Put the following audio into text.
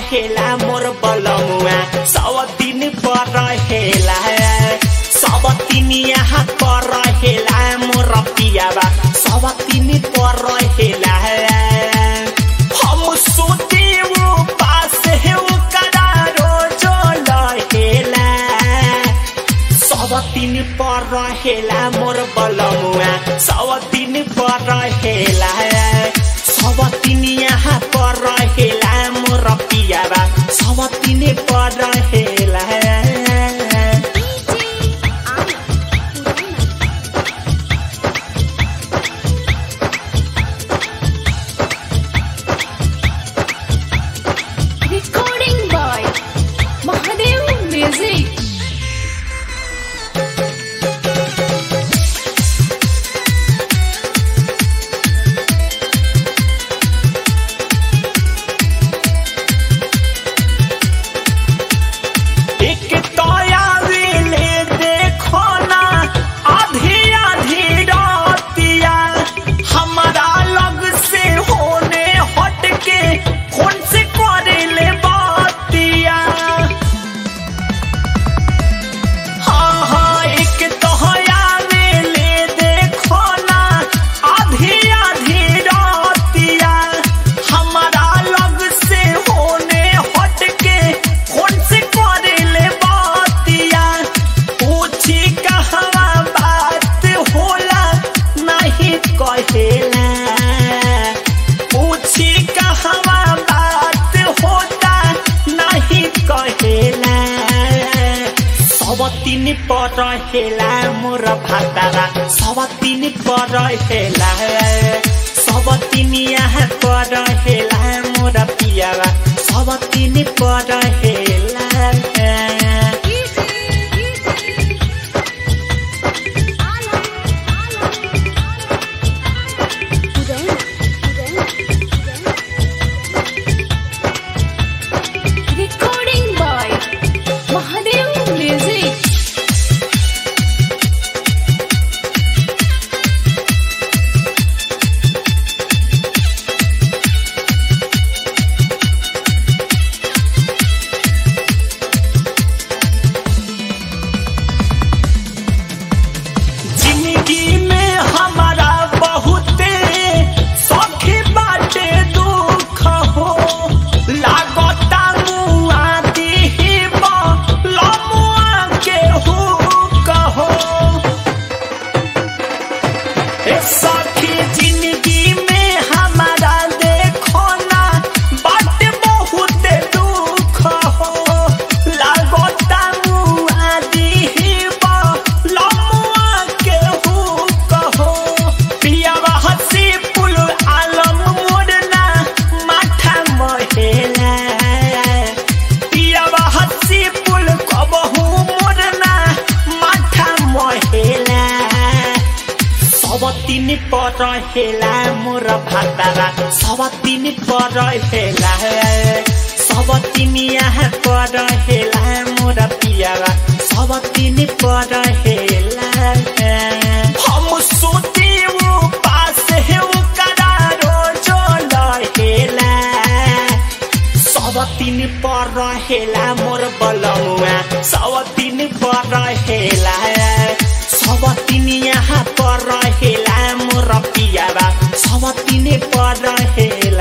रहेला मोर बलमुआ सब दिन पर रहेला सब दिन यहाँ पर रहेला मोर पियाबा सब दिन पर रहेला हम सोते वो पास है वो करारो जो रहेला सब दिन पर रहेला मोर बलमुआ सब दिन पर रहेला सब दिन यहाँ पर रहेला मोर पियाबा सब दिन पर रहेला Recording by Mahadev Music. एक तोया वेले देखो ना आधी आधी रातिया हमारा लग से होने हट के फोन से करे ले बातिया हाँ हाँ एक तोया वेले देखो ना आधी आधी रातिया हमारा लग से होने हट के फोन से करे ले बातिया पूछी कहवा बात होला नहीं कहेला पूछी कहवा बात होता नहीं कहेला सब दिन पर रहेला मोर भातारा सब दिन पर रहेला सब दिन यहाँ पर रहेला मोर पियावा सब दिन पर रहेला Recording by Mahadev Music. जिंदगी में हमारा बहुते सखी बाटे दुख हो लागता मुआ दीब लमुआ के हो कहो ए सखी जिंदगी में हमारा देखो ना बाटे बहुत दुख हो लागता मुआ दीब लमुआ के हो कहो पियावा हसी पुल आलम मोड़ना माथा महेला पियावा हसी पुल कबहू मोड़ना माथा महेला सब दिन पर रहेला मोर भातारा सब दिन पर रहेला सब दिन यहाँ पर रहेला मोर पियारा सब दिन पर रहेला हम सोते वो पास है वो करारो जो रहेला सब दिन पर रहेला मोर बलमुआ सब दिन पर रहेला सब दिन यहाँ पर रहेला मोर पियाबा सब दिन पर रहेला